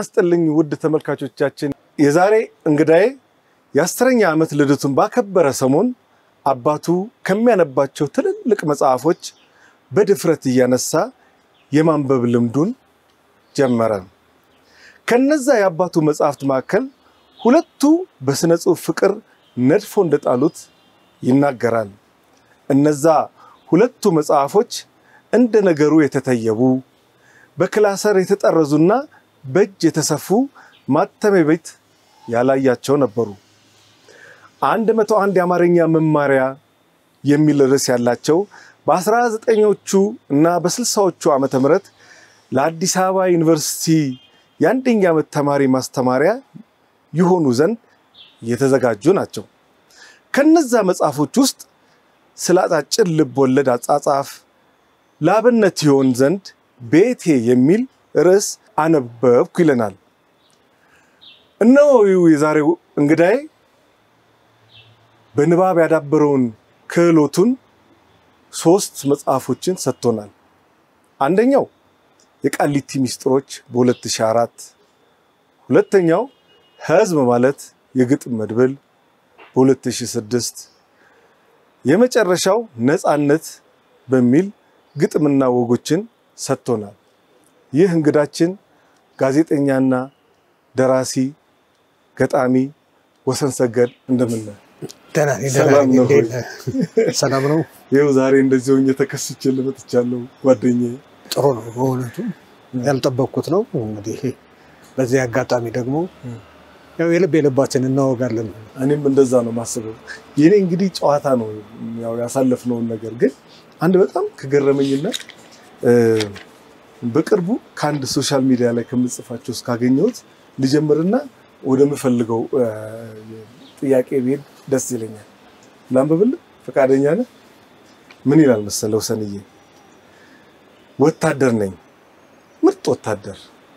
ይስጥልኝ ውድ ተመልካቾቻችን፣ የዛሬ እንግዳዬ የአስረኛ ዓመት ልደቱን ባከበረ ሰሞን አባቱ ከሚያነባቸው ትልልቅ መጽሐፎች በድፍረት እያነሳ የማንበብ ልምዱን ጀመረ። ከነዛ የአባቱ መጽሐፍት መካከል ሁለቱ በሥነ ጽሑፍ ፍቅር ነድፎ እንደጣሉት ይናገራል። እነዛ ሁለቱ መጽሐፎች እንደ ነገሩ የተተየቡ በክላሰር የተጠረዙና በእጅ የተሰፉ ማተሚያ ቤት ያላያቸው ነበሩ። አንድ መቶ አንድ የአማርኛ መማሪያ የሚል ርዕስ ያላቸው በአስራ ዘጠኞቹ እና በስልሳዎቹ ዓመተ ምህረት ለአዲስ አበባ ዩኒቨርሲቲ የአንደኛ ዓመት ተማሪ ማስተማሪያ ይሆኑ ዘንድ የተዘጋጁ ናቸው። ከነዛ መጽሐፎች ውስጥ ስለ አጫጭር ልብ ወለድ አጻጻፍ ለአብነት ይሆን ዘንድ ቤቴ የሚል ርዕስ አነበብኩ ይለናል። እነሆ የዛሬው እንግዳዬ በንባብ ያዳበረውን ክህሎቱን ሶስት መጽሐፎችን ሰጥቶናል። አንደኛው የቃሊቲ ሚስጥሮች በ2004፣ ሁለተኛው ሕዝብ ማለት የግጥም መድብል በ2006፣ የመጨረሻው ነፃነት በሚል ግጥምና ወጎችን ሰጥቶናል። ይህ እንግዳችን ጋዜጠኛና ደራሲ ገጣሚ ወሰን ሰገድ እንደምን ነህ? ሰላም ነው ወይ? ሰላም ነው። ይኸው ዛሬ እንደዚህ ሆኜ ተከስቼ ልመጥቻለሁ ጓደኛዬ። ጥሩ ነው። በእውነቱ ያልጠበቅኩት ነው። እንግዲህ በዚህ አጋጣሚ ደግሞ ያው የልብ የልባችን እናወጋለን። እኔም እንደዛ ነው ማስበው። የኔ እንግዲህ ጨዋታ ነው ያው ያሳለፍነውን ነገር ግን አንድ በጣም ከገረመኝና በቅርቡ ከአንድ ሶሻል ሚዲያ ላይ ከምጽፋቸው እስካገኘሁት ልጀምርና ወደምፈልገው ጥያቄ ብሄድ ደስ ይለኛል። ላንብብልህ? ፈቃደኛ ነህ? ምን ይላል መሰለው ሰንዬ፣ ወታደር ነኝ፣ ምርጥ ወታደር።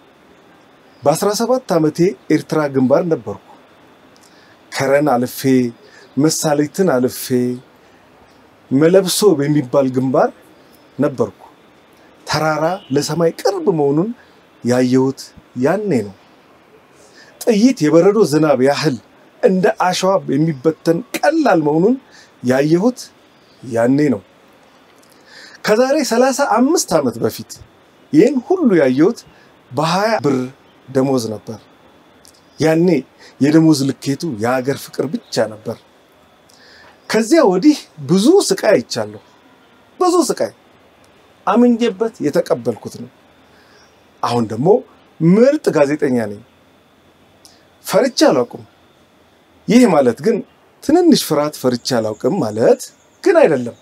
በ17 ዓመቴ ኤርትራ ግንባር ነበርኩ። ከረን አልፌ መሳሌትን አልፌ መለብሶ በሚባል ግንባር ነበርኩ። ተራራ ለሰማይ ቅርብ መሆኑን ያየሁት ያኔ ነው። ጥይት የበረዶ ዝናብ ያህል እንደ አሸዋ የሚበተን ቀላል መሆኑን ያየሁት ያኔ ነው። ከዛሬ ሰላሳ አምስት ዓመት በፊት ይህን ሁሉ ያየሁት በሀያ ብር ደሞዝ ነበር። ያኔ የደሞዝ ልኬቱ የሀገር ፍቅር ብቻ ነበር። ከዚያ ወዲህ ብዙ ስቃይ አይቻለሁ። ብዙ ስቃይ አምኜበት የተቀበልኩት ነው። አሁን ደግሞ ምርጥ ጋዜጠኛ ነኝ። ፈርቼ አላውቅም። ይህ ማለት ግን ትንንሽ ፍርሃት ፈርቼ አላውቅም ማለት ግን አይደለም።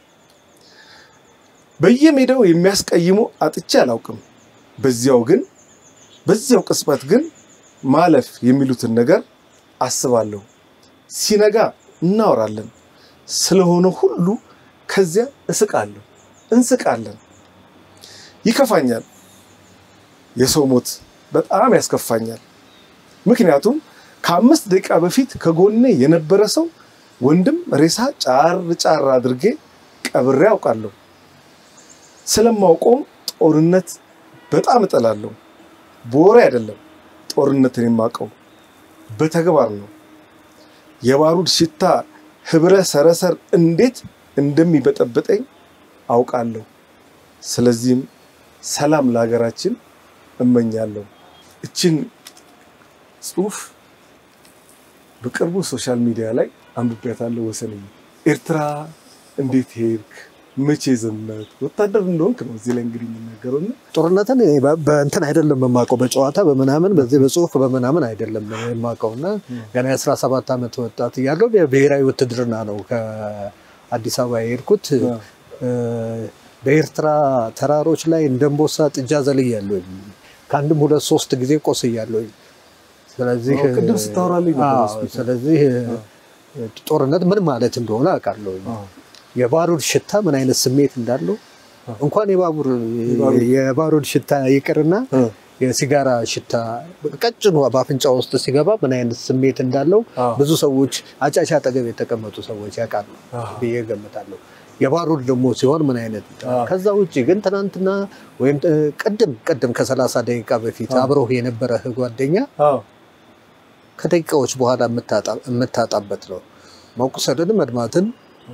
በየሜዳው የሚያስቀይሙ አጥቼ አላውቅም። በዚያው ግን በዚያው ቅጽበት ግን ማለፍ የሚሉትን ነገር አስባለሁ። ሲነጋ እናወራለን። ስለሆነ ሁሉ ከዚያ እስቃለሁ፣ እንስቃለን። ይከፋኛል። የሰው ሞት በጣም ያስከፋኛል። ምክንያቱም ከአምስት ደቂቃ በፊት ከጎኔ የነበረ ሰው ወንድም ሬሳ ጫር ጫር አድርጌ ቀብሬ አውቃለሁ። ስለማውቀውም ጦርነት በጣም እጠላለሁ። በወሬ አይደለም ጦርነትን የማውቀው በተግባር ነው። የባሩድ ሽታ ህብረ ሰረሰር እንዴት እንደሚበጠብጠኝ አውቃለሁ። ስለዚህም ሰላም ለሀገራችን እመኛለሁ። እችን ጽሁፍ በቅርቡ ሶሻል ሚዲያ ላይ አንብቤያታለሁ። ወሰንዬ ኤርትራ እንዴት ሄድክ? መቼ ዘመት? ወታደር እንደሆንክ ነው እዚህ ላይ እንግዲህ የሚናገረው እና ጦርነትን እኔ በ- በእንትን አይደለም የማውቀው በጨዋታ በምናምን በዚህ በጽሁፍ በምናምን አይደለም የማውቀው እና ገና የአስራ ሰባት ዓመት ወጣት እያለሁ ብሔራዊ ውትድርና ነው ከአዲስ አበባ የሄድኩት። እ፣ በኤርትራ ተራሮች ላይ እንደንቦሳ ጥጃ ዘልያለሁኝ። ከአንድም ሁለት ሶስት ጊዜ ቆስያለሁኝ። ስለዚህ አዎ፣ ቅድም ስታወራልኝ ነበር አዎ፣ ሆስፒታል። ስለዚህ እ፣ ጦርነት ምን ማለት እንደሆነ አውቃለሁኝ። አዎ። የባሩድ ሽታ ምን አይነት ስሜት እንዳለው እንኳን የባቡር የባሩድ- የባሩድ ሽታ ይቅርና እ፣ የሲጋራ ሽታ ቀጭኑ በአፍንጫ ውስጥ ሲገባ ምን አይነት ስሜት እንዳለው አዎ። ብዙ ሰዎች አጫሽ አጠገብ የተቀመጡ ሰዎች ያውቃሉ አዎ። ብዬ ገምታለሁ። የባሩድ ደግሞ ሲሆን ምን አይነት አዎ። ከዛ ውጭ ግን ትናንትና ወይም እ፣ ቅድም ቅድም ከሰላሳ ደቂቃ በፊት አዎ። አብረው የነበረህ ጓደኛ አዎ ከደቂቃዎች በኋላ የምታጣ- የምታጣበት ነው። መቁሰልን፣ መድማትን፣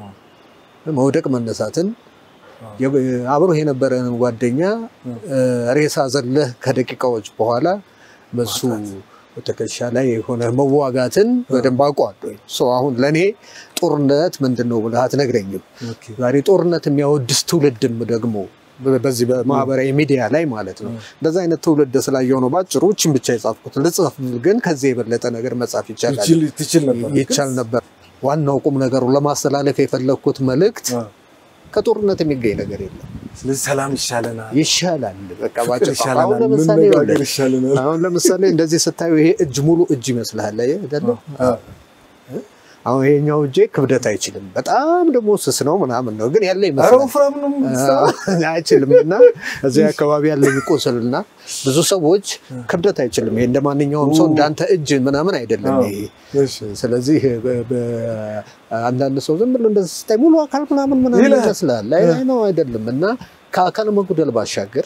መውደቅ፣ መነሳትን አዎ። የ- አብሮህ የነበረህን ጓደኛ እ፣ ሬሳ ዘለህ ከደቂቃዎች በኋላ በሱ ትከሻ ላይ የሆነ መዋጋትን በደንብ አውቀዋለሁ። ሰው አሁን ለእኔ ጦርነት ምንድን ነው ብለህ አትነግረኝም። ኦኬ ዛሬ ጦርነት የሚያወድስ ትውልድም ደግሞ በ- በዚህ በማህበራዊ ሚዲያ ላይ ማለት ነው። እንደዛ አይነት ትውልድ ስላየው ነው ባጭሩ እችን ብቻ የጻፍኩት። ልጽፍ ግን ከዚህ የበለጠ ነገር መጻፍ ይቻላል ትችል ትችል ነበር ይቻል ነበር። ዋናው ቁም ነገሩ ለማስተላለፍ የፈለግኩት መልእክት አዎ። ከጦርነት የሚገኝ ነገር የለም። ስለዚህ ሰላም ይሻለናል ይሻላል። በቃ ፍቅር ባጭሩ አሁን ይሻለናል ለምሳሌ መነጋገር ይኸውልህ፣ ይሻለናል አሁን ለምሳሌ እንደዚህ ስታዩ ይሄ እጅ ሙሉ እጅ ይመስልሃል አይደለ? አዎ። አሁን ይሄኛው እጄ ክብደት አይችልም። በጣም ደግሞ ስስ ነው ምናምን ነው ግን ያለ ኧረ ይመስላል ወፍራም ነው አይችልም እና እዚህ አካባቢ ያለኝ ቁስልና ብዙ ሰዎች ክብደት አይችልም። ይሄ እንደ ማንኛውም ሰው እንዳንተ እጅ ምናምን አይደለም አዎ። ይሄ። እሺ ስለዚህ በ- በ- አንዳንድ ሰው ዝም ብሎ እንደዚህ ስታይ ሙሉ አካል ምናምን ምናምን ይላል። ይመስላል። አይ አይ ነው አይደለም። እና ከአካል መጉደል ባሻገር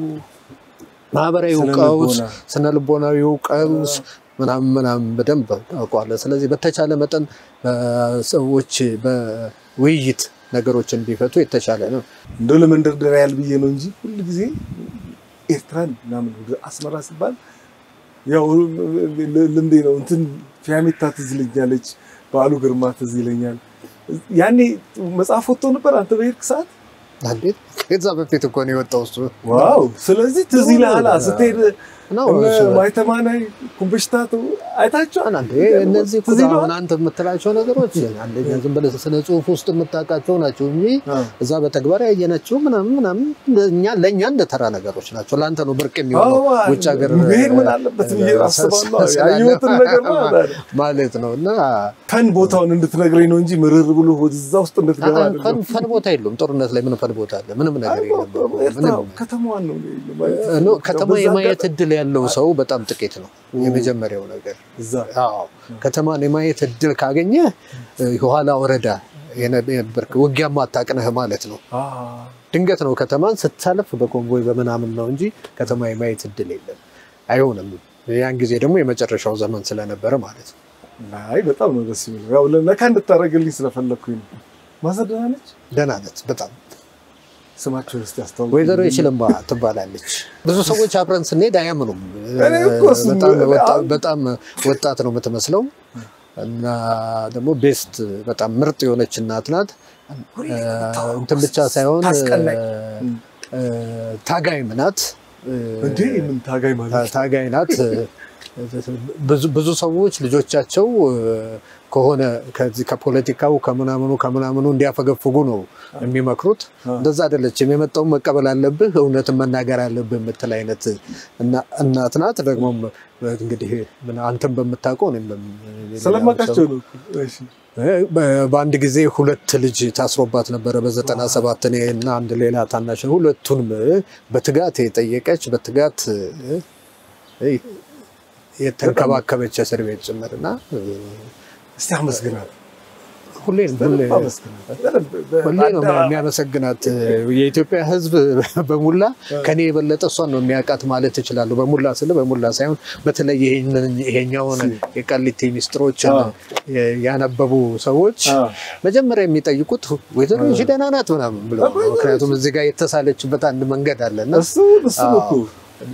ማህበራዊ ስነ ቀውስ፣ ልቦና። ስነ ልቦናዊ ቀውስ ምናምን ምናምን በደንብ ታውቀዋለህ። ስለዚህ በተቻለ መጠን ሰዎች በውይይት ነገሮችን ቢፈቱ የተሻለ ነው። እንደው ለመንደርደሪያ ያህል ብዬ ነው እንጂ ሁል ጊዜ ኤርትራን ምናምን ወደ አስመራ ሲባል ያው ልምዴ ነው። እንትን ፊያሜታ ትዝ ይለኛለች፣ በዓሉ ግርማ ትዝ ይለኛል። ያኔ መጽሐፍ ወጥቶ ነበር አንተ በሄድክ ሰዓት። እንዴት ከዛ በፊት እኮ ነው የወጣው እሱ ዋው! ስለዚህ ትዝ ይልሃል ስትሄድ ነው እነ እሱ። ማይተማናይ ኩምበሽታቱ አይታቸዋል። አንዴ እነዚህ እኮ ትዝ አሁን ይልሃል? አንተ የምትላቸው ነገሮች አንደኛ ዝም ብለህ ስነ ጽሁፍ ውስጥ የምታውቃቸው ናቸው እንጂ አዎ። እዛ በተግባር ያየናቸው ምናምን ምናምን እኛ ለእኛ እንደ ተራ ነገሮች ናቸው። ለአንተ ነው ብርቅ የሚሆነው አዎ፣ ውጭ ሀገር መሄድ ምን አለበት ብዬ እ፣ አስባለሁ። ስላለ- ያየሁትን ነገር ነው አለ። ማለት ነው እና ፈን ቦታውን እንድትነግረኝ ነው እንጂ ምርር ብሎ ወደዛ ውስጥ እንድትገባ ፈን አይደለም። ፈን ቦታ የለውም። ጦርነት ላይ ምን ፈን ቦታ አለ? ምንም ነገር የለም። ኤርትራ ምንም ከተማዋን ነው ማለት እ፣ ኖ፣ ከተማ በዛ የማየት አጋጣሚ- እድል ያለው ሰው በጣም ጥቂት ነው። የመጀመሪያው ነገር እዛ አዎ ከተማን የማየት እድል ካገኘ የኋላ ወረዳ የነበርክ ውጊያ ማታቅነህ ማለት ነው። አ፣ ድንገት ነው ከተማን ስታለፍ በኮንቮይ በምናምን ነው እንጂ ከተማ የማየት እድል የለም፣ አይሆንም። ያን ጊዜ ደግሞ የመጨረሻው ዘመን ስለነበረ ማለት ነው። አይ በጣም ነው ደስ የሚለው። ያው ለካ እንድታደርግልኝ ስለፈለግኩኝ ነው። ማዘር ደህና ነች? ደህና ናት በጣም ስማቸውን እስኪ አስታውቅ። ወይዘሮ የችልማ ትባላለች። ብዙ ሰዎች አብረን ስንሄድ አያምኑም። እኔ እኮ እሱም በጣም ወጣ- አሁን- በጣም ወጣት ነው የምትመስለው እና ደግሞ ቤስት በጣም ምርጥ የሆነች እናት ናት። ሁሌ እ፣ የምታወራው እንትን ብቻ ሳይሆን ታስቀናኝ። እ፣ እ፣ ታጋይም ናት። እ፣ እንዴ ምን ታጋይ ማለት ታጋይ ናት። ብዙ ብዙ ሰዎች ልጆቻቸው እ፣ ከሆነ ከዚህ ከፖለቲካው ከምናምኑ ከምናምኑ እንዲያፈገፍጉ ነው የሚመክሩት። አ። እንደዛ አይደለችም። የመጣውን መቀበል አለብህ፣ እውነትን መናገር አለብህ የምትል አይነት እና- እናት ናት። ደግሞም እንግዲህ ምን አንተም በምታውቀው እኔም በም- ስለማውቃቸው ነው። እሺ በ- በአንድ ጊዜ ሁለት ልጅ ታስሮባት ነበረ በዘጠና ሰባት እኔ እና አንድ ሌላ ታናሽ ሁለቱንም በትጋት የጠየቀች በትጋት እ፣ የተንከባከበች እስር ቤት ጭምር እና እ፣ እስቲ አመስግናት። ሁሌ ሁሌ በደንብ አመስግናት። በደንብ በ- ሁሌ ነው በአዳ- የሚያመሰግናት። የኢትዮጵያ ሕዝብ በሙላ ከኔ የበለጠ እሷን ነው የሚያውቃት ማለት እችላለሁ። በሙላ ስለ በሙላ ሳይሆን በተለይ ይሄንን- ይሄኛውን የቃሊቲ ሚስጥሮችን አዎ። ያነበቡ ሰዎች አ፣ መጀመሪያ የሚጠይቁት ወይዘሮ ይህቺ ደህና ናት ምናምን ብለው ነው። ምክንያቱም እዚህ ጋር የተሳለችበት አንድ መንገድ አለና እሱ እሱ እኮ እና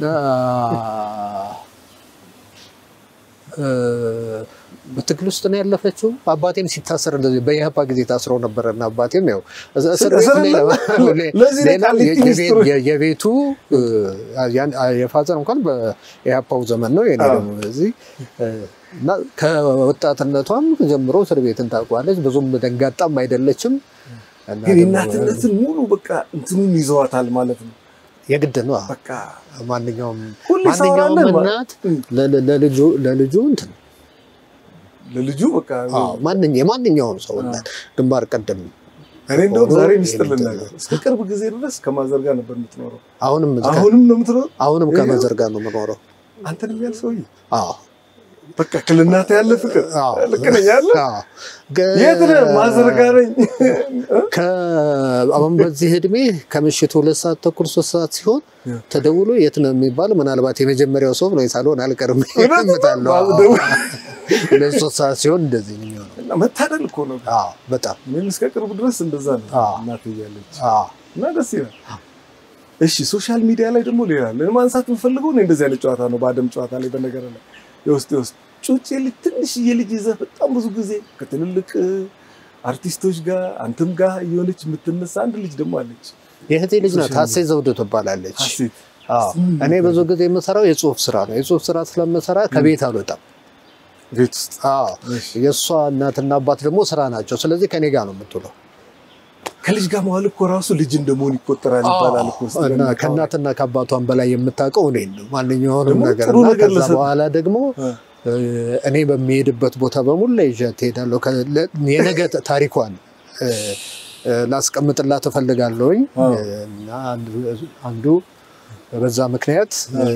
እ፣ በትግል ውስጥ ነው ያለፈችው። አባቴም ሲታሰር እንደዚህ በኢህአፓ ጊዜ ታስሮ ነበረ እና አባቴም ያው እስ- እስር ቤት እስር ሌላ ቤት? ለዚህ ነው ሌላ ቃሊቲ የ- የቤት- ሚስጥሩ። የ- የቤቱ እ፣ ያን- የፋዘር እንኳን በኢህአፓው ዘመን ነው የኔ አዎ። ደግሞ እዚህ እ፣ እና ከወጣትነቷም ጀምሮ እስር ቤትን ታውቋለች። ብዙም ደንጋጣም አይደለችም። እና ግን ደግሞ እናትነትን ሙሉ በቃ እንትኑን ይዘዋታል ማለት ነው። የግድ ነው። በቃ ማንኛውም ሁሌ ማንኛውም ሳወራለን ማለት- እናት ለ- ለ- ለልጁ ለልጁ እንትን ለልጁ በቃ አዎ፣ ማንኛ የማንኛውም ሰው እናት ግንባር ቀደም እኔ እንደውም ሆኖ ዛሬ ሚስጥር የምትለው። ልናገር፣ እስከ ቅርብ ጊዜ ድረስ ከማዘር ጋር ነበር የምትኖረው። አሁንም አሁንም ነው የምትኖረው። አሁንም ይሄ- ከመዘር ጋር ነው የምኖረው። አንተን የሚያል ሰውዬ አዎ በቃ ክልናት ያለ ፍቅር አዎ። ልክ ነኝ አለ አዎ። ገ- የት ነህ ማዘርጋ ነኝ ከ- አሁን በዚህ እድሜ ከምሽቱ ሁለት ሰዓት ተኩል ሶስት ሰዓት ሲሆን ያ። ተደውሎ የት ነው የሚባል ምናልባት የመጀመሪያው ሰው ነው ሳልሆን አልቀርም እገምታለሁ። አዎ። ደውል። ሁለት ሶስት ሰዓት ሲሆን እንደዚህ ነው የሚሆነው። እና መታደል እኮ ነው አዎ፣ በጣም እኔም እስከ ቅርብ ድረስ እንደዛ ነው አዎ። እናት እያለች አዎ። እና ደስ ይላል እሺ ሶሻል ሚዲያ ላይ ደግሞ ሌላ አለ ማንሳት የምፈልገው እኔ እንደዚህ አይነት ጨዋታ ነው በአደም ጨዋታ ላይ በነገር ላይ የውስጥ የውስጥ ጩጭ ልጅ ትንሽዬ ልጅ ይዘህ በጣም ብዙ ጊዜ ከትልልቅ አርቲስቶች ጋር አንተም ጋር እየሆነች የምትነሳ አንድ ልጅ ደግሞ አለች የእህቴ ልጅ ናት። ሶሻል ሀሴት ዘውዱ ትባላለች። ሀሴት አዎ። እኔ ብዙ ጊዜ የምሰራው የጽሁፍ ስራ ነው። የጽሁፍ ስራ ስለምሰራ ከቤት አልወጣም። ቤት ውስጥ አዎ። እሺ። የእሷ እናትና አባት ደግሞ ስራ ናቸው። ስለዚህ ከኔ ጋር ነው የምትውለው ከልጅ ጋር መዋል እኮ ራሱ ልጅ እንደመሆን ይቆጠራል ይባላል እኮ ውስጥ እና ከእናትና ከአባቷን በላይ የምታውቀው እኔን ነው ማንኛውንም ደግሞ ነገር ጥሩ እና ነገር ከዛ ለሰጥ- በኋላ ደግሞ እ። እ፣ እኔ በሚሄድበት ቦታ በሙላ ይዣት እሄዳለሁ። ከ- ለ- የነገ ታሪኳን እ፣ እ፣ ላስቀምጥላት እፈልጋለሁኝ አዎ። እና አንዱ- አንዱ በዛ ምክንያት እ፣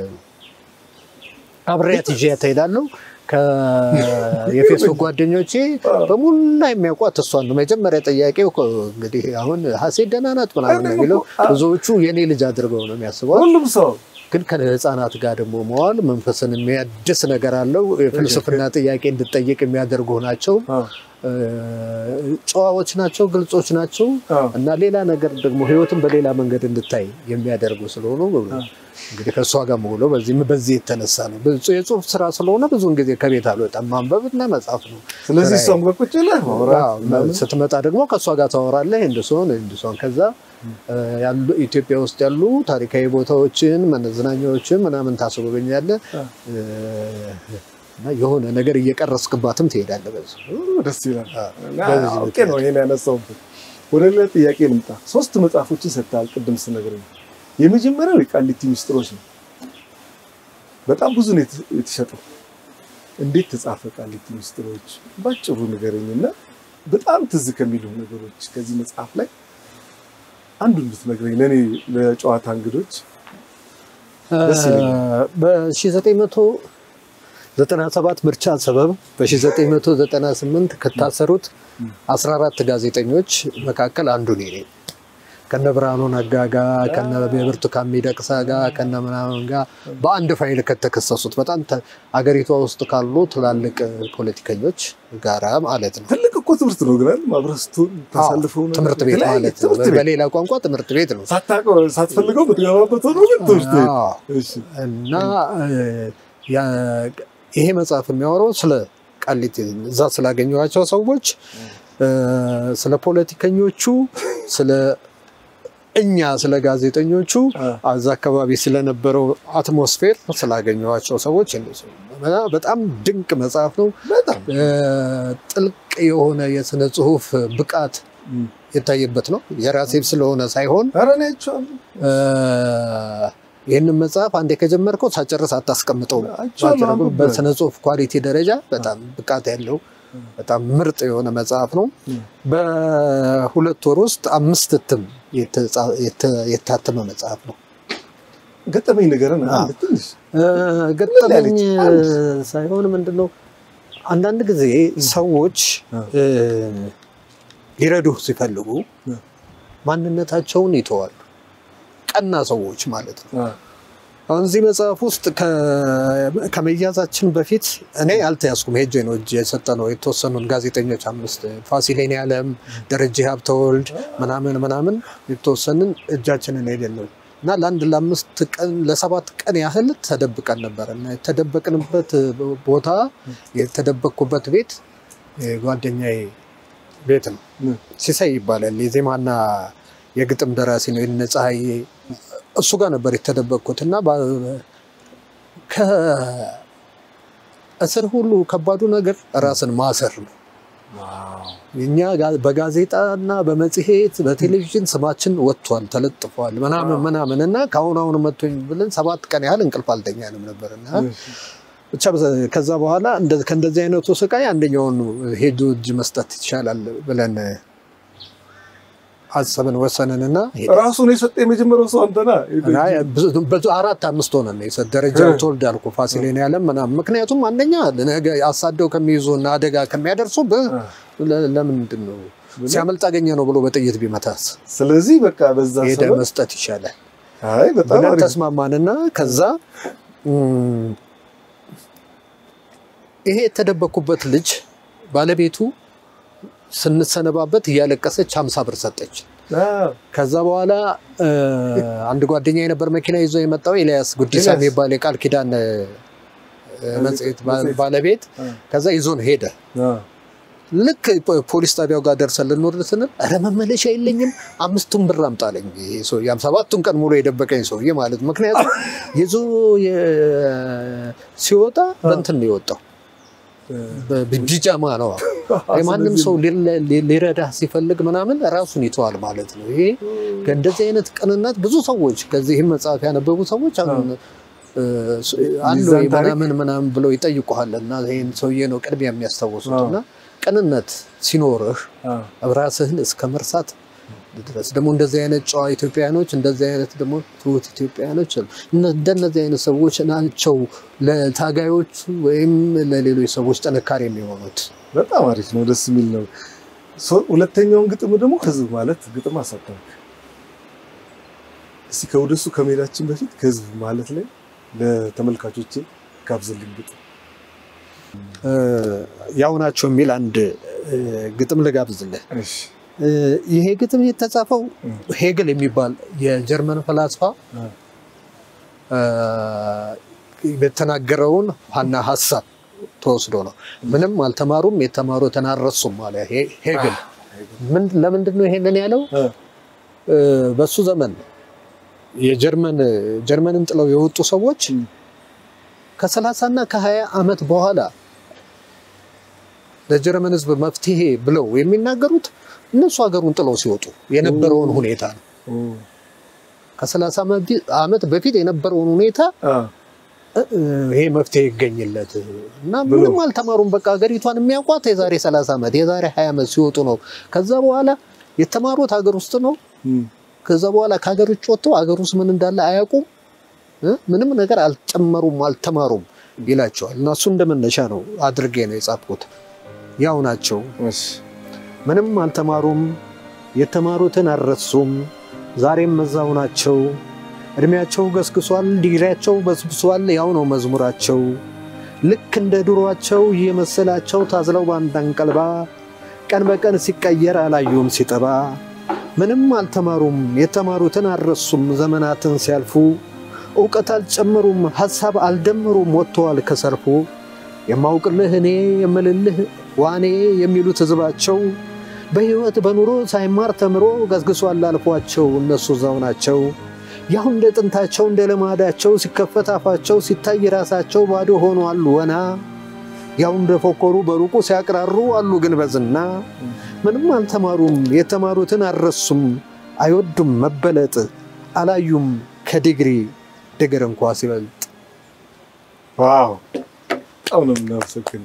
አብሬያት ይዣት እሄዳለሁ። የፌስቡክ ጓደኞቼ በሙላ የሚያውቋት እሷን ነው። መጀመሪያ ጥያቄው እኮ እንግዲህ አሁን ሀሴት ደህና ናት ምናምን ነው የሚለው ብዙዎቹ የኔ ልጅ አድርገው ነው የሚያስበው። ሁሉም ሰው ግን ከህፃናት ጋር ደግሞ መዋል መንፈስን የሚያድስ ነገር አለው። የፍልስፍና ጥያቄ እንድጠይቅ የሚያደርጉ ናቸው። አዎ፣ እ፣ ጨዋዎች ናቸው፣ ግልጾች ናቸው አዎ። እና ሌላ ነገር ደግሞ ህይወትን በሌላ መንገድ እንድታይ የሚያደርጉ ስለሆኑ እንግዲህ ከእሷ ጋር መውለው በዚህ በዚህ የተነሳ ነው። ብዙ የጽሁፍ ስራ ስለሆነ ብዙውን ጊዜ ከቤት አልወጣም። ማንበብ እና መጻፍ ነው። ስለዚህ እሷም ጋር ቁጭ ብለህ ማውራት አዎ፣ ምናምን። ስትመጣ ደግሞ ከእሷ ጋር ታወራለህ። እንድሶን እንድሶን ከዛ እ፣ ያሉ ኢትዮጵያ ውስጥ ያሉ ታሪካዊ ቦታዎችን መዝናኛዎችን ምናምን ታስጎበኛለህ እ፣ እና የሆነ ነገር እየቀረስክባትም ትሄዳለህ። በዚህ ደስ ይላል። እና በዚህ አውቄ ነው ይሄን ያነሳሁበት። ወደ ሌላ ጥያቄ ልምጣ። ሶስት መጽሐፎችን ሰጥተሃል ቅድም ስነግረኝ። የመጀመሪያው የቃሊቲ ሚስጥሮች ነው። በጣም ብዙ ነው የተ- የተሸጠው። እንዴት ተጻፈ ቃሊቲ ሚስጥሮች? ባጭሩ ንገረኝና በጣም ትዝ ከሚሉ ነገሮች ከዚህ መጽሐፍ ላይ አንዱን ብትነግረኝ ለእኔ ለጨዋታ እንግዶች ደስ ይለኛል። በ1997 ምርጫ ሰበብ በ1998 ከታሰሩት 14 ጋዜጠኞች መካከል አንዱ እኔ ነኝ። ከነ ብርሃኑ ነጋ ጋር ከነ ብርቱካን ሚደቅሳ ጋር ከነ ምናምን ጋር በአንድ ፋይል ከተከሰሱት በጣም ተ- አገሪቷ ውስጥ ካሉ ትላልቅ ፖለቲከኞች ጋራ ማለት ነው። ትልቅ እኮ ትምህርት ነው ግን አይደል? ማብረህ ስትሆን ታሳልፈው ነገር ትምህርት ቤት የተለያየ ማለት ነው። ትምህርት ቤት። በሌላ ቋንቋ ትምህርት ቤት ነው። ሳታውቀው ሳትፈልገው የምትገባበት ሆኖ ግን ትምህርት ቤት አዎ። እሺ እና እ፣ ያ- ይሄ መጽሐፍ የሚያወራው ስለ ቃሊቲ እዛ ስላገኘኋቸው ሰዎች እ፣ ስለ ፖለቲከኞቹ፣ ስለ እኛ ስለ ጋዜጠኞቹ አ፣ እዛ አካባቢ ስለነበረው አትሞስፌር ስላገኘኋቸው ሰዎች እንደሱ እና በጣም ድንቅ መጽሐፍ ነው። በጣም እ፣ ጥልቅ የሆነ የስነ ጽሁፍ ብቃት እም። የታየበት ነው። የራሴም ስለሆነ ሳይሆን ኧረ እኔ አይቼዋለሁ። ይህንን መጽሐፍ አንዴ ከጀመርከው ሳጨርስ አታስቀምጠውም። አይቼዋለሁ፣ አንብቤ። በስነ ጽሁፍ ኳሊቲ ደረጃ በጣም ብቃት ያለው በጣም ምርጥ የሆነ መጽሐፍ ነው። እም። በሁለት ወር ውስጥ አምስት እትም የተጻ- የተ- የታተመ መጽሐፍ ነው። ገጠመኝ ንገረን አዎ። አንድ ትንሽ እ፣ ገጠመኝ ያለች ሳይሆን ምንድን ነው አንዳንድ ጊዜ ሰዎች አ። እ፣ ሊረዱህ ሲፈልጉ አ። ማንነታቸውን ይተዋሉ። ቀና ሰዎች ማለት ነው። አ፣ አሁን እዚህ መጽሐፍ ውስጥ ከ- ከመያዛችን በፊት እኔ አልተያዝኩም፣ ሄጄ ነው እጅ የሰጠ ነው። የተወሰኑን ጋዜጠኞች አምስት ፋሲሌን ያለም ደረጀ ሀብተወልድ ምናምን ምናምን የተወሰንን እጃችንን ሄደን ነው እና ለአንድ ለአምስት ቀን ለሰባት ቀን ያህል ተደብቀን ነበር እና የተደበቅንበት ቦታ የተደበቅኩበት ቤት የጓደኛዬ ቤት ነው። እም። ሲሳይ ይባላል። የዜማና የግጥም ደራሲ ነው። የነ ፀሐዬ እሱ ጋር ነበር የተደበቅኩት እና በ- ከእስር ሁሉ ከባዱ ነገር ራስን ማሰር ነው። እኛ ጋ- በጋዜጣና በመጽሔት በቴሌቪዥን ስማችን ወጥቷል፣ ተለጥፏል ምናምን ምናምን እና ከአሁን አሁን መቶኝ ብለን ሰባት ቀን ያህል እንቅልፍ አልተኛንም ነበር እና ብቻ በዛ- ከዛ በኋላ እንደ- ከእንደዚህ አይነቱ ስቃይ አንደኛውን ሄዶ እጅ መስጠት ይቻላል ብለን አሰብን ወሰንንና ራሱን የሰጠ የመጀመሪያው ሰው አንተና ብዙ አራት አምስት ሆነን የሰጥ ደረጃው ተወልድ አልኩ ፋሲሌን ያለም ምናምን። ምክንያቱም አንደኛ ነገ አሳደው ከሚይዙ እና አደጋ ከሚያደርሱ ለምንድን ነው ሲያመልጥ አገኘ ነው ብሎ በጥይት ቢመታስ? ስለዚህ በቃ በዛ ሄደ መስጠት ይሻላል አይ በጣም ብለን አሪፍ ተስማማንና ከዛ ይሄ የተደበኩበት ልጅ ባለቤቱ ስንሰነባበት እያለቀሰች ሀምሳ ብር ሰጠች። አዎ፣ ከዛ በኋላ አንድ ጓደኛ የነበር መኪና ይዞ የመጣው ኤልያስ ጉዲሳ ኤልያስ። የሚባል የቃል ኪዳን እ፣ መጽሔት ባ- መጽሔት። ባለቤት አ፣ ከዛ ይዞን ሄደ። አ፣ ልክ ፖ- ፖሊስ ጣቢያው ጋር ደርሰን ልንወርድ ስንል ኧረ መመለሻ የለኝም አምስቱን ብር አምጣለኝ። ይሄ ሰውዬ ሃምሳ ሰባቱን ቀን ሙሉ የደበቀኝ ሰውዬ ማለት ነው። ምክንያቱም ይዞ የ- ሲወጣ በእንትን ነው የወጣው በቢጃማ ነው። የማንም ሰው ሊለ- ሊ- ሊረዳህ ሲፈልግ ምናምን ራሱን ይተዋል ማለት ነው። ይሄ ከእንደዚህ አይነት ቅንነት ብዙ ሰዎች ከዚህም መጽሐፍ ያነበቡ ሰዎች አሁን እ፣ አሉ ሚዛን ወይ ታሪክ? ምናምን ምናምን ብለው ይጠይቁሃል እና ይህን ሰውዬ ነው ቅድሚያ የሚያስታውሱት አዎ። እና ቅንነት ሲኖርህ አ፣ ራስህን እስከ መርሳት ድረስ ደግሞ እንደዚህ አይነት ጨዋ ኢትዮጵያውያኖች እንደዚህ አይነት ደግሞ ትሁት ኢትዮጵያውያኖች አሉ። እነ- እንደነዚህ አይነት ሰዎች ናቸው ለታጋዮቹ ወይም ለሌሎች ሰዎች ጥንካሬ የሚሆኑት። በጣም አሪፍ ነው፣ ደስ የሚል ነው። ሶ- ሁለተኛውን ግጥም ደግሞ ህዝብ ማለት ግጥም አሳተምክ። እስቲ ከወደሱ ከመሄዳችን በፊት ከህዝብ ማለት ላይ ለተመልካቾቼ ጋብዝልኝ ግጥም። እ፣ ያው ናቸው የሚል አንድ እ፣ ግጥም ልጋብዝልህ። እሺ፣ እ፣ ይሄ ግጥም የተጻፈው እም። ሄግል የሚባል የጀርመን ፈላስፋ አ፣ እ፣ የተናገረውን ዋና ሀሳብ ተወስዶ ነው። ምንም አልተማሩም የተማሩትን አልረሱም አለ ሄ- ሄግል። ምን ለምንድን ነው ይሄንን ያለው? አ፣ እ፣ በሱ ዘመን የጀርመን ጀርመንን ጥለው የወጡ ሰዎች እም። ከሰላሳ እና ከሀያ ዓመት በኋላ ለጀርመን ሕዝብ መፍትሄ ብለው የሚናገሩት እነሱ ሀገሩን ጥለው ሲወጡ የነበረውን ሁኔታ ነው። ኦ፣ ከሰላሳ ዓመት በፊት የነበረውን ሁኔታ አ፣ እ- እ፣ ይሄ መፍትሄ ይገኝለት እና ብሎ። ምንም አልተማሩም። በቃ ሀገሪቷን የሚያውቋት የዛሬ 30 ዓመት የዛሬ 20 ዓመት ሲወጡ ነው። ከዛ በኋላ የተማሩት ሀገር ውስጥ ነው። እም፣ ከዛ በኋላ ከሀገር ውጭ ወጥተው ሀገር ውስጥ ምን እንዳለ አያውቁም። እ? ምንም ነገር አልጨመሩም፣ አልተማሩም ይላቸዋል። እና እሱ እንደመነሻ ነው አድርጌ ነው የጻፍኩት። ያው ናቸው፣ እሺ፣ ምንም አልተማሩም፣ የተማሩትን አልረሱም፣ ዛሬም እዛው ናቸው። እድሜያቸው ገስግሷል፣ ዲግሪያቸው በስብሷል፣ ያው ነው መዝሙራቸው። ልክ እንደ ድሯቸው እየመሰላቸው ታዝለው በአንድ አንቀልባ ቀን በቀን ሲቀየር አላዩም ሲጠባ። ምንም አልተማሩም፣ የተማሩትን አልረሱም፣ ዘመናትን ሲያልፉ እውቀት አልጨመሩም፣ ሐሳብ አልደመሩም፣ ወጥተዋል ከሰልፉ። የማውቅልህ እኔ የምልልህ ዋኔ የሚሉት ሕዝባቸው በሕይወት በኑሮ ሳይማር ተምሮ ገስግሷል አልፏቸው። እነሱ እዛው ናቸው ያው እንደ ጥንታቸው እንደ ልማዳቸው ሲከፈት አፋቸው ሲታይ ራሳቸው ባዶ ሆኗል ወና ያው እንደ ፎከሩ በሩቁ ሲያቅራሩ አሉ ግን በዝና ምንም አልተማሩም የተማሩትን አልረሱም አይወዱም መበለጥ አላዩም ከዲግሪ ድግር እንኳ ሲበልጥ ዋው በጣም ነው የምናመሰግነው።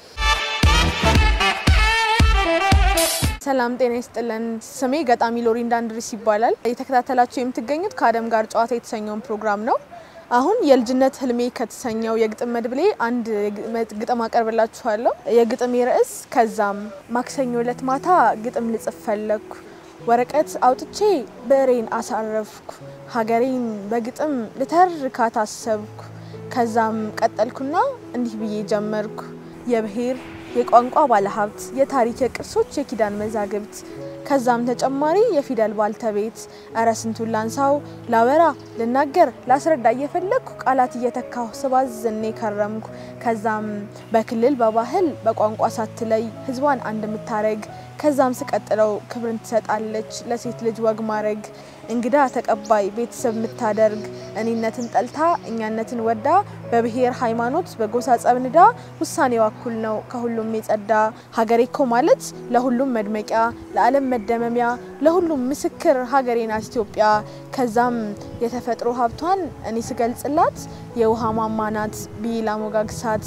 ሰላም ጤና ይስጥልን። ስሜ ገጣሚ ሎሪ እንዳንድሪስ ይባላል። የተከታተላችሁ የምትገኙት ከአደም ጋር ጨዋታ የተሰኘውን ፕሮግራም ነው። አሁን የልጅነት ህልሜ ከተሰኘው የግጥም መድብሌ አንድ ግጥም አቀርብላችኋለሁ። የግጥሜ ርዕስ ከዛም። ማክሰኞ ዕለት ማታ ግጥም ልጽፍ ፈለግኩ። ወረቀት አውጥቼ ብዕሬን አሳረፍኩ። ሀገሬን በግጥም ልተርካት አሰብኩ። ከዛም ቀጠልኩና እንዲህ ብዬ ጀመርኩ። የብሔር የቋንቋ ባለሀብት፣ የታሪክ የቅርሶች የኪዳን መዛግብት ከዛም ተጨማሪ የፊደል ባልተቤት እረ ስንቱን ላንሳው ላወራ ልናገር ላስረዳ እየፈለግኩ ቃላት እየተካሁ ስባዝኔ ከረምኩ። ከዛም በክልል በባህል በቋንቋ ሳትለይ ህዝቧን አንድ የምታረግ ከዛም ስቀጥለው ክብርን ትሰጣለች ለሴት ልጅ ወግ ማረግ እንግዳ ተቀባይ ቤተሰብ የምታደርግ እኔነትን ጠልታ እኛነትን ወዳ በብሔር ሃይማኖት በጎሳ ጸብንዳ ውሳኔዋ እኩል ነው ከሁሉም የጸዳ ሀገሬ እኮ ማለት ለሁሉም መድመቂያ ለዓለም መደመሚያ ለሁሉም ምስክር ሀገሬ ናት ኢትዮጵያ። ከዛም የተፈጥሮ ሀብቷን እኔ ስገልጽላት የውሃ ማማ ናት ብዬ ላሞጋግሳት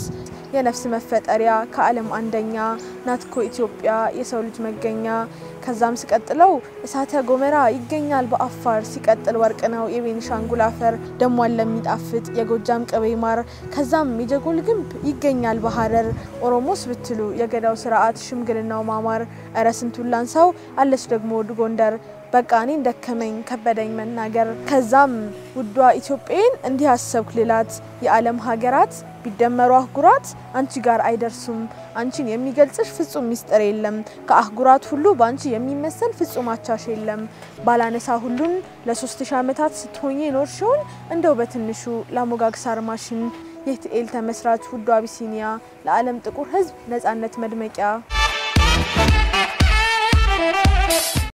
የነፍስ መፈጠሪያ ከዓለም አንደኛ ናትኮ ኢትዮጵያ የሰው ልጅ መገኛ። ከዛም ሲቀጥለው እሳተ ጎመራ ይገኛል በአፋር። ሲቀጥል ወርቅ ነው የቤኒሻንጉል አፈር ደሟን ለሚጣፍጥ የጎጃም ቅቤ ማር። ከዛም የጀጎል ግንብ ይገኛል በሀረር። ኦሮሞስ ብትሉ የገዳው ስርዓት ሽምግልናው ማማር። እረ ስንቱን ላንሳው አለች ደግሞ ወድ ጎንደር በቃ እኔን ደከመኝ ከበደኝ መናገር። ከዛም ውዷ ኢትዮጵያን እንዲህ አሰብኩ ልላት የዓለም ሀገራት ቢደመሩ አህጉራት አንቺ ጋር አይደርሱም። አንቺን የሚገልጽሽ ፍጹም ሚስጥር የለም። ከአህጉራት ሁሉ በአንቺ የሚመሰል ፍጹም አቻሽ የለም። ባላነሳ ሁሉን ለሶስት ሺህ ዓመታት ስትሆኝ ኖርሽውን እንደው በትንሹ ለሞጋግስ አርማሽን የትኤል ተመስራች ውዷ አቢሲኒያ ለዓለም ጥቁር ሕዝብ ነጻነት መድመቂያ